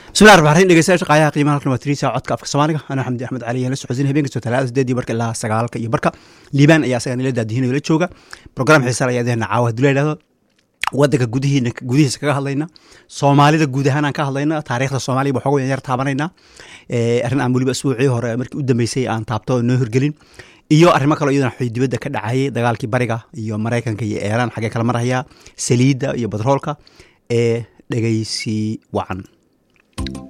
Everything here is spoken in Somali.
bismillahi raxmaan raxiim dhegeystayaasha qaayaha qiimaha halkan waa tiriisa codka afka soomaaliga anaa xamdi axmed cali aan la socodsiin habeen kastoo talaada sideedii barka ilaa sagaalka iyo barka liibaan ayaa asaga nila daadihinayo la jooga program xiisaal ayaa deena caawa haduu la yidhahdo wadanka gudihiina gudihiisa kaga hadlayna soomaalida guud ahaan aan ka hadlayna taariikhda soomaaliya ba xooga yar taabanayna arrin aan weliba isbuucii hore markii u dambeysay aan taabto noo hirgelin iyo arrimo kaloo iyadana xoy dibadda ka dhacayay dagaalkii bariga iyo maraykanka iyo eeraan xaggee kala marhayaa saliidda iyo batroolka ee dhegeysi wacan